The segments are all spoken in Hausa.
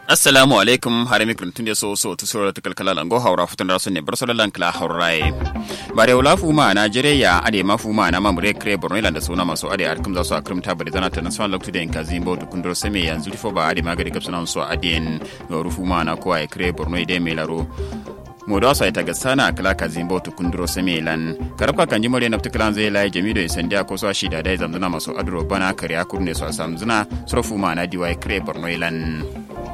assalamu alaikum harami kuntunde so so tu sura ta kalkala lango haura futun rasu ne bar solan kala haurai bare wala fuma na jereya ade ma fuma na mamure kre borno ilanda suna maso ade arkum za su akrum ta bare zana ta na swan loktu den kazimbo to kundro seme yanzu fo ba ade magari kapsana so ade no rufuma na ko ay kre borno ide melaro modo asa ita gasana kala kazimbo to kundro seme lan karabka kanji mole na tukalan zai lai jamido isandia ko so shida dai zamzuna maso adro bana kare akurne so samzuna surfuma na diwai kre borno ilan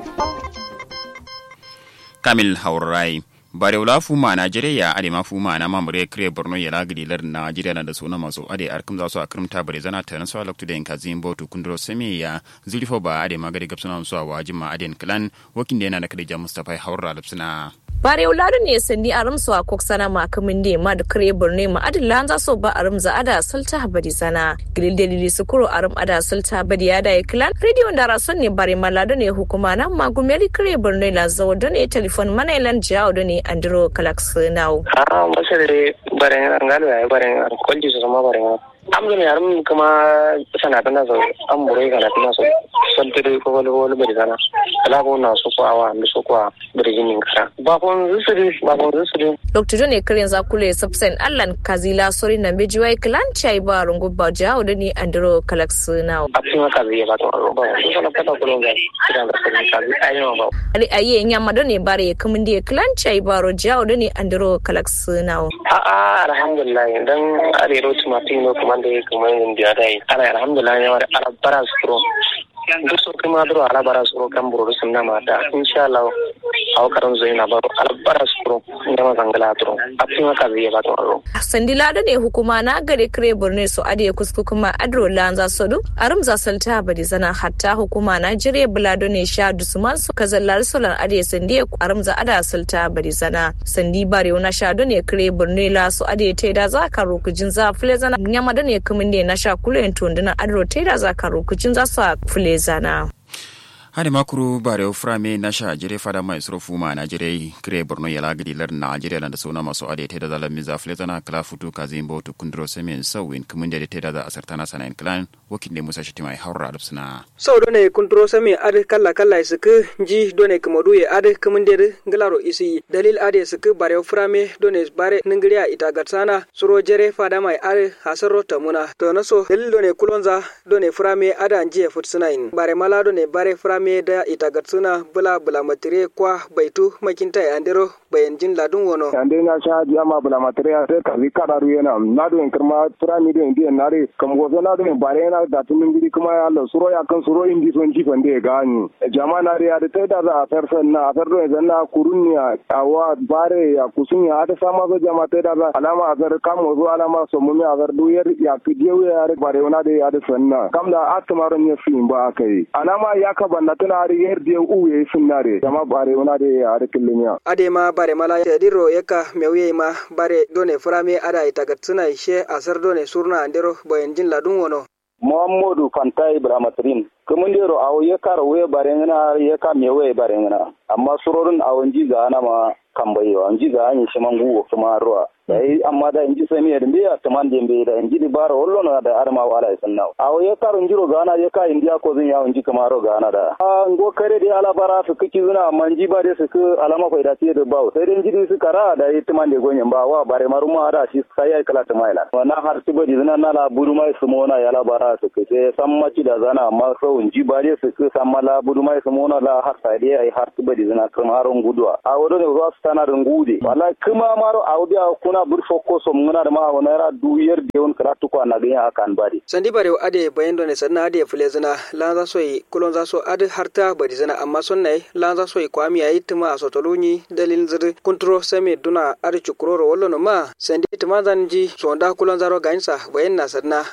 kamil haurai bare wula fuma najeriya ade ma fuma na mamure kire borno ya lagidi lar najeriya na da suna masu ade arkum za su akrimta bare zana ta nasu alaktu da yanka zin botu kundro semi ya zulifo ba ade magadi gabsuna su a wajin ma aden klan wakin da yana na kadija mustafa haura lapsina bare uladu ne sandi aram so akok sana ma kamin de ma da kare burne ma adin lan za so ba aram za ada sulta habadi sana gilil delili sukuro aram ada sulta habadi ya da klan radio da rason ne bare malado ne hukuma na ma gumeli kare burne la zo da ne telefon mana ilan jawo da ne andro kalax now ah masare bare ngal ya bare kolji so ma bare amdo ne aram kuma sana tana so am bure kana tana so santere ko wala wala bari sana kala ko na so ko awa da so ko bari jinin kara ba ko zusuri ba ko zusuri dr ne kirin za kule subsen allan kazila sori na beji wai klan chai ba rungu ba jawo da ni andro kalax now a cikin kazi ya ba to ba so kana kata ko longa kiran da sai kazi ayi ba ali ayi nya ma ne bare kamin de klan chai ba ro jawo da ni andro kalax now a a alhamdulillah dan arero tumatino kuma da kuma yin da dai ana alhamdulillah ya wada alabara su duk so kuma duro alabara su kan buru sun na mata insha Allah aw karan zo ina baro alabara su ne ma zangala duro a cikin ka zai ba to ro sandila da ne hukuma na gare kire burne so ade kusku kuma adro lanza sodu arum za salta badi zana hatta hukuma na jire bulado ne sha dusman su kazallar solan ade sandi arum za ada salta badi zana sandi bare na sha do ne kire burne la so ade te da za ka rokujin za fule zana nyama da ne kumin ne na sha kulen tonduna adro te da za ka rokujin za su fule zana hade makuru bare frame na sha jire fada mai suro fuma na jire kire borno ya lagidi lar na jire da suna masu ade te da zala miza flezana kala futu kazin bo to kundro semen sawin kumun da te da za asartana sanan klan wakin da musa shiti mai haura suna sau done kundro semen ade kala kala suku ji done kumadu ya ade kumun da glaro isi dalil ade suku bare frame done bare ningriya ita gatsana suro jire fada mai ade hasaro tamuna to naso dalil done kulonza done frame ada njiye futsunain bare mala done bare frame me da ita gatsuna bula bula matire kwa baitu makinta ya andero bayan jin ladun wono ande na sha ji ama bula matire ya sai kazi kada ruye na na do kirma tura mi do indi na re kam go na do bare na da tun ngiri kuma ya Allah suro ya kan suro indi son ji fande gani jama na re ya da tai da za a farfan na a fardo ya na kurunniya awa bare ya kusun ya ta sama zo jama tai da za alama a gar kam zo alama so mu mi a gar duyar ya kidiyo ya re bare na da ya da sanna kam da atmaron ya fi ba kai alama ya ka banna tana ari yer de u ye sunnare jama bare wona de ari killinya ade ma bare mala ya diro yaka mewye ma bare done frame ada itaga tsuna ishe asar done surna andero boyen jin ladun wono muhammadu fantai ibrahimatrin kumun dero awo ye karo we bare ngana ye ka mewe bare ngana amma surorin awon ji ga ana ma kambayi wa nji ga anyi shiman guwo kuma ruwa dai amma da inji sami da biya taman da mbe da inji baro hollo na da arma wala sanna awo ye karo njiro ga ana ye ka indiya ko zin ya inji kuma ro ga ana da a ngo kare da ala bara su kiki zuna amma nji ba da su ku alama ko da tiye da bawo sai dai inji su kara da yi taman da gonyen ba wa bare maruma da shi sai ya kala tamaila wannan har su bari zuna na la buru mai su mona ya la bara su ke sai san maci da zana amma sau inji ba da su ku san mala buru mai su mona la har sai dai ai har su bari zuna kuma haron guduwa a wadon ne za su tana da ngude wallahi kuma maro audia kuna bur fokko so muna da ma wana ra duyar de on karatu ko na ganya akan bari sandi bare ade bayan done sanna ade fulezina lan za soyi kulon za so ade harta bari zina amma sonnai lan za soyi kwami ayi tuma a sotoluni dalil zir kontro same duna ade chukuroro wallo no ma sandi tuma zanji sonda kulon zaro gainsa bayan na sanna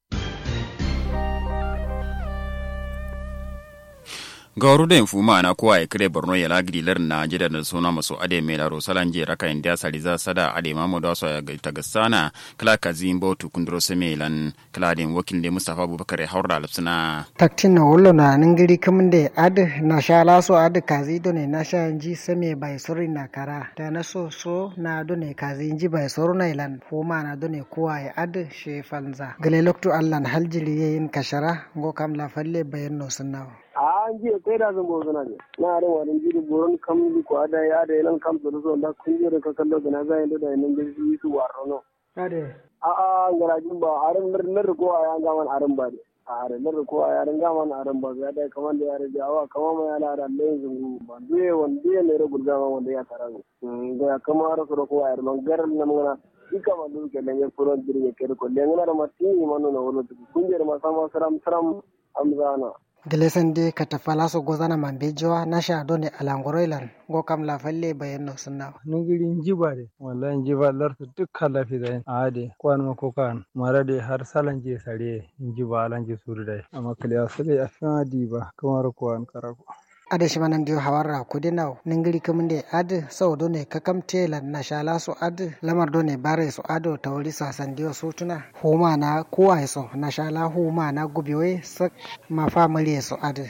gauru da fuma na kowa ya kire borno ya lagidi lar na jida da suna maso ade mai laro salan je raka inda saliza sada ade mamu da so ya ta gasana kala kazin botu kundro seme lan kala den wakil de mustafa abubakar ya haura lapsuna taktin na wollo na ningiri kamun de ad na sha laso ad kazi do ne na sha nji seme bai sori na kara da na so so na do ne kazi nji bai soro na ilan fuma na do ne kowa ya ad she falza gale loktu allan haljili yayin kashara ngo kam la falle bayan no sunnawa a an ji kai da zan bozuna ne na da wani jiri buron kam ko ada ya da nan kam da zo da kun je da ka kallo da na zai da da nan da su warro no ade a a garajin ba aran nar nar ko a ga man aran ba ne a aran nar ko a yaran ga man aran ba ya da kaman da ya rage awa kaman ma ya lara da yanzu ba duye wanda ya ne ragul ga wanda ya tara ga kama rasu ko a yaran garan nan mana ika ma du ke lenge furon diri ke ko lenge na ma ti manu na wono kunjer ma sama saram saram amzana gelesan de katafala so gozana mambe jowa nasha done alangoroilan go kam la falle bayan no sunna nungiri njiba de wallahi njiba larta dukkan lafi da ade kwan ma ko kan mara de har salan je sare njiba alan je suru dai amma kaliya sale afin diba kamar kwan karako ade shi manan dio hawarra kudi naw ningiri kaminde ad sau done kakam tela na shala so ad lamar done bare so ado tawri sasan dio sutuna huma na kuwa so na shala huma na gubiwe sak ma family so ad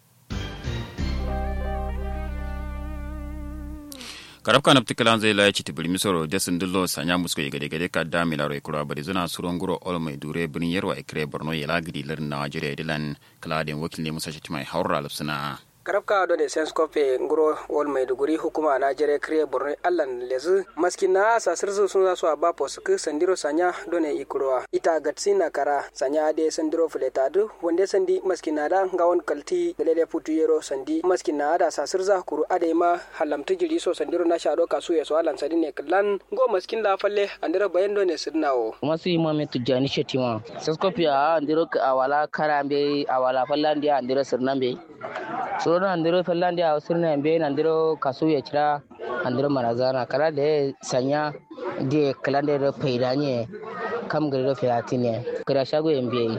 karab kana ptikalan zai laye chiti bulmi soro desin dullo sanya musko ye gade gade ka da milaro e kura bari zuna suron guro ol mai dure birnin yarwa e kire borno ye lagidi lar Najeriya dilan kladin wakil ne musa mai haura lupsuna karabka do de sens kope nguro wol maiduguri hukuma na jere kriye borno allan lezu maskina sa sirzu sun za su aba posuk sandiro sanya do ne ikurowa ita gatsina kara sanya de sandiro fuletadu wonde sandi maskina da ngawon kalti gelele putu yero sandi maskina da sa sirza kuru ade ma halamtu jiri so sandiro na shado kasu ya so allan sadi ne kallan go maskin la falle andira bayan do ne sirnawo masu imame tujani shetima saskopi a andiro awala karambe awala fallandi andiro sirnambe so soro andiro fellandi a sirna be andiro kasu ya kira andiro marazana kala da sanya de kalande do peidanye kam gari do featine kira shago mbe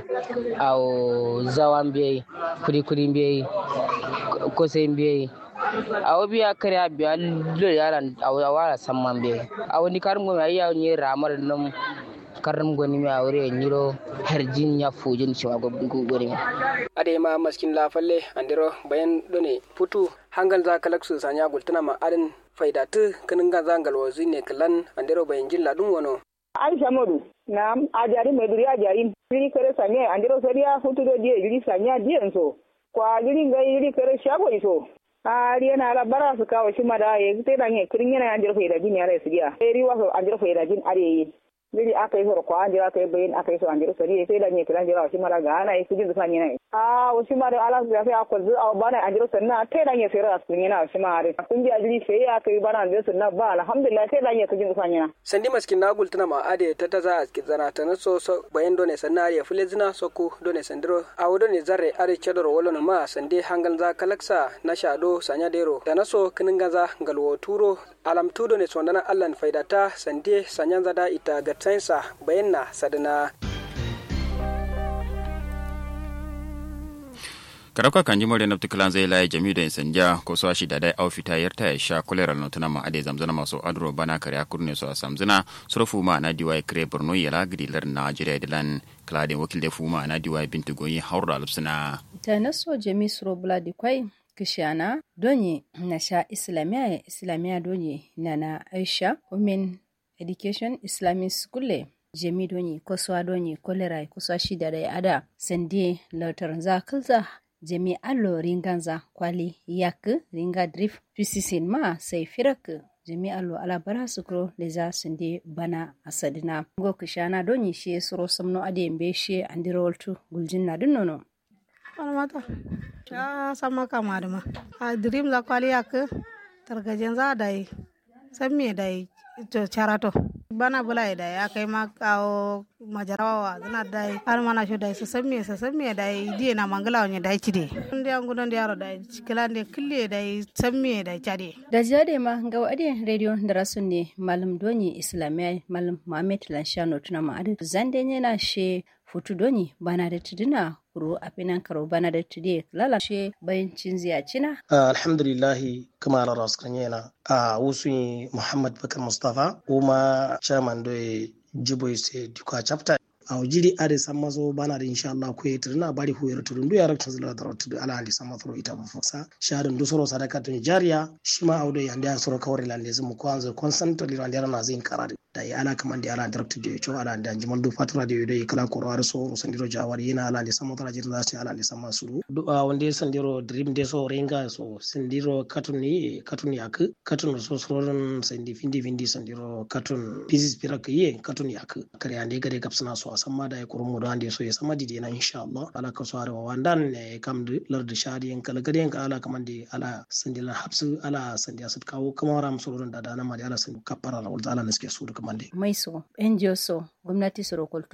au zawan be kuri kuri mbe ko sai mbe awo biya kare biya lo yaran awo awara samman be awo ni karum go ayya ni ramar nam karam goni mi awre nyiro herjin ya fujin shi go gori ade ma maskin la falle andiro bayan done putu hangal za kalaksu sanya gultuna ma adin faidatu kinin ga zangal wazi ne kalan andiro bayan jin ladun wono aisha modu na ajari meduri ajari jiri kare sanya andiro sariya hutu do die jiri sanya die so kwa jiri ngai jiri kare shago iso ari yana ala bara su kawo shi mada ya zai dan ya kirin yana andiro faidajin ya rai su giya eri waso andiro faidajin are yi biri aka yi soro ko anjira aka yi bayin aka yi so anjira sari sai da ne kiran jira shi mara ga ana yi kujin zufa ne a wasu ma da ala ya sai akwai zu a bana anjira sanna tai da ne sai ra sun yana shi ma are kun ji ajiri sai aka yi bana anjira sanna ba alhamdulillah sai da ne kujin zufa ne sandi maskin na gultuna ma ade ta ta za a zana ta na so so bayan done sanna ya fule zina so ku done sandiro a wudo ne zarre are chadoro wolo ma sande hangal za kalaksa na shado sanya dero da na so kinin gaza galwo turo alam tudo ne sondana allan faidata sande sanyan zada ita ga tsainsa bayan na sadana karauka kan jimore na tukulan zai laye jami da sanja ko so shi da dai au fita yarta ya sha kolera no tana ma ade zamzana maso adro bana kare akurne so samzana surfu ma na diwai kre borno ya la gidilar najeriya dilan kladin wakil da fuma na diwai bintu goyi haura alpsina ta naso jami suro buladi kwai kishana donye na sha islamiya ya islamiya donye na na aisha women education islamic school jemi donye koswa donye kolera koswa shida da ada sande lautar za kalza jemi allo ringanza kwali yak ringa drif tusisin ma sai firak jemi allo ala bara sukro leza sande bana asadina go kishana donye shi suro samno ade mbe shi andiroltu guljinna dunnono mata ya sama kama da ma a dream la kwali yak targajen za da yi san me da yi to charato bana bula da ya kai ma kawo majarawa zana da yi har mana shi da su san me su san me da yi diye na mangala wani da yi cide ndi an gudan da yaro da yi kila ne kille da yi san me da cade da jade ma ga wadi radio da rasun ne malam doni islamiyya malam muhammad lanshano tuna ma adu zande ne na she futu doni bana da tuduna kuro a finan karo bana da tude lalashe bayan cin ziyacina. alhamdulillahi kama ala raskan yana a wasu muhammad bakar mustapha kuma chairman da jibo se duka chapter a jiri ade samma so bana da insha Allah ko yitir na bari hu yara tudun duya rakta zula da rotu ala andi samma thro ita bu foksa shadan du soro sadaka tun jariya shima awdo yande soro kawri lande zumu ko anzo constantly lande na zin karade da ya ala kaman da ala director da cho ala da jiman do fatra da yodo kala ko ro so sandiro jawari yana ala le sama tara jirda sai ala le sama suru do wande sandiro dream de so renga so sandiro katuni katuni ak katun so soron sandi findi findi sandiro katun pieces pirak ye katun yak kare ande gare kapsana so asamma da ya kurmu da ande so ya sama didi na insha Allah ala ka so wa wandan ne kam de lardi shadi en kala gare en ala kaman de ala sandila habsu ala sandi asat kawo kuma ram soron da dana ma ala sandi kapara wal ala naske su da kaman de mai so NGO so gwamnati su rokoltu